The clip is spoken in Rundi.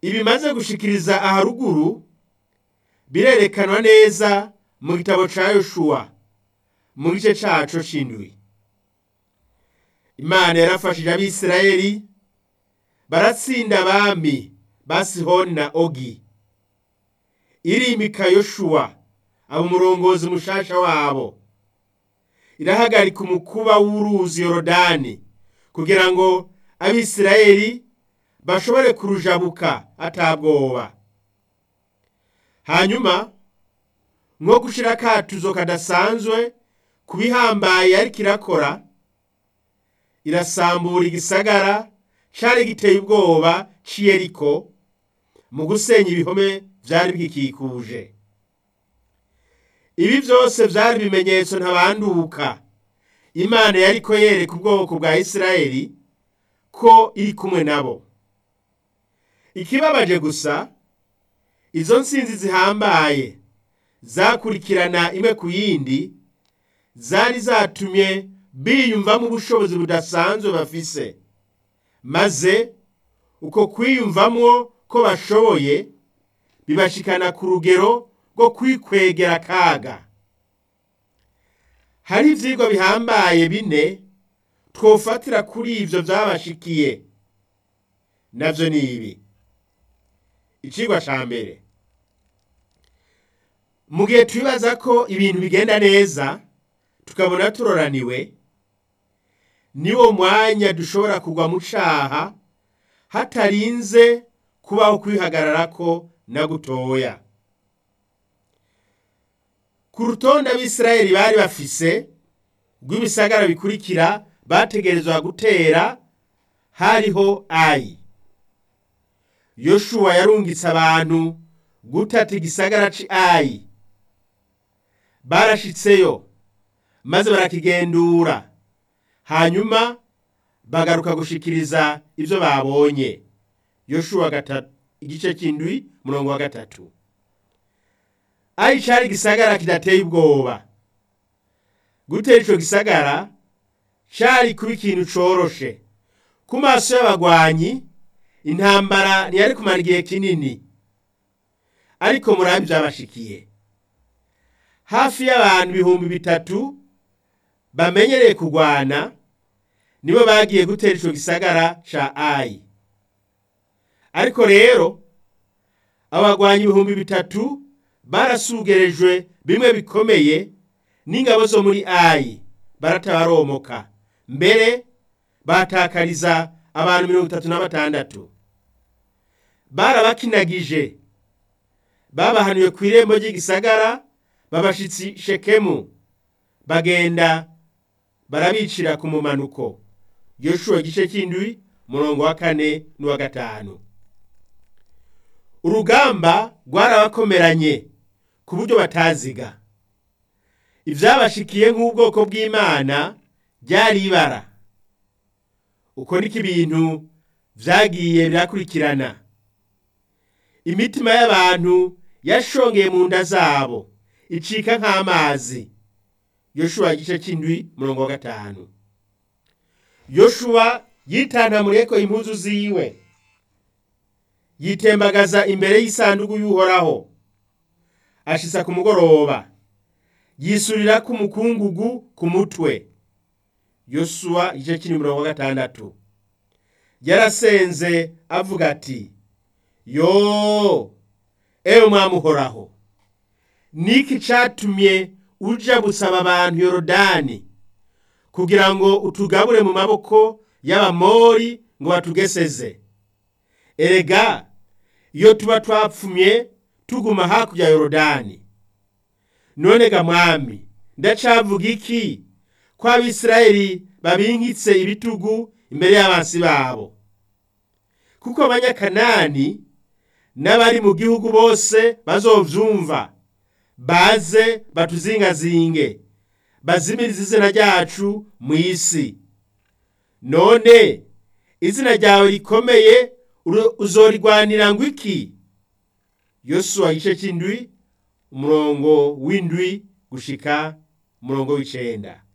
ibimaze gushikiriza aharuguru birerekanwa neza mu gitabo ca yoshuwa mu gice caco c'indwi imana yarafashije abisirayeli baratsinda abami ba sihoni na ogi irimika yoshuwa aba umurongozi mushasha wabo irahagarika umukuba w'uruzi yorodani kugira ngo abisirayeli bashobore kurujabuka atabwoba hanyuma nko gushira akatuzo kadasanzwe ku bihambaye ariko irakora irasambura igisagara cari giteye ubwoba c'iyeriko mu gusenya ibihome vyari bigikikuje ibi vyose vyari ibimenyetso ntabanduka imana yariko yereka ubwoko bwa isirayeli ko iri kumwe nabo ikibabaje gusa izo nsinzi zihambaye zakurikirana imwe ku yindi zari zatumye biyumvamo ubushobozi budasanzwe bafise maze uko kwiyumvamwo ko bashoboye bibashikana ku rugero rwo kwikwegera akaga hari ivyigwa bihambaye bine twofatira kuri ivyo vyabashikiye navyo ni ibi icigwa ca mbere mu gihe twibaza ko ibintu bigenda neza tukabona turoraniwe niwo mwanya dushobora kugwa mu caha hatarinze kubaho kwihagararako na gutoya ku rutonde abisirayeli bari bafise rw'ibisagara bikurikira bategerezwa gutera hariho ayi yoshuwa yarungitse abantu gutata igisagara ci ayi barashitseyo maze barakigendura hanyuma bagaruka gushikiriza ivyo babonye yoshuwa igice c'indwi murongo wa gatatu ayi cari igisagara kidateye ubwoba gutera ico gisagara cari kuba ikintu coroshe ku maso y'abagwanyi intambara ntiyari kumara igihe kinini ariko murabi vyabashikiye hafi y'abantu ibihumbi bitatu bamenyereye kugwana nibo bagiye gutera ico gisagara ca ayi ariko rero abagwanyi ibihumbi bitatu barasugerejwe bimwe bikomeye n'ingabo zo muri ayi baratabaromoka mbere batakariza abantu mirongo itatu na batandatu barabakinagije babahanuye ku irembo ry'igisagara babashitsi shekemu bagenda barabicira ku mumanuko yoshuwa igice cy'indwi murongo wa kane n'uwa gatanu urugamba rwarabakomeranye ku buryo bataziga ivyabashikiye nk'ubwoko bw'imana ryari ibara uko niko ibintu vyagiye birakurikirana imitima y'abantu yashongeye mu nda zabo icika nk'amazi yoshuwa igice c'indwi murongo wa gatanu yoshuwa yitantamureko impuzu ziwe yitembagaza imbere y'isanduku y'uhoraho ashitsa ku mugoroba yisurira ku mukungugu ku mutwe yosuwa igice c'indwi murongo wa gatandatu yarasenze avuga ati yo ewe mwami uhoraho niki catumye uja gusaba abantu yorodani kugira ngo utugabure mu maboko y'abamori ngo batugeseze erega iyo tuba twapfumye tuguma hakurya yorodani none ga mwami ndacavuga iki ko abisirayeli babinkitse ibitugu imbere y'abansi babo kuko abanyakanani n'abari mu gihugu bose bazovyumva baze batuzingazinge bazimirize izina ryacu mu isi none izina ryawe rikomeye uzorigwanira ngo iki yosuwa igice c'indwi umurongo w'indwi gushika umurongo w'icenda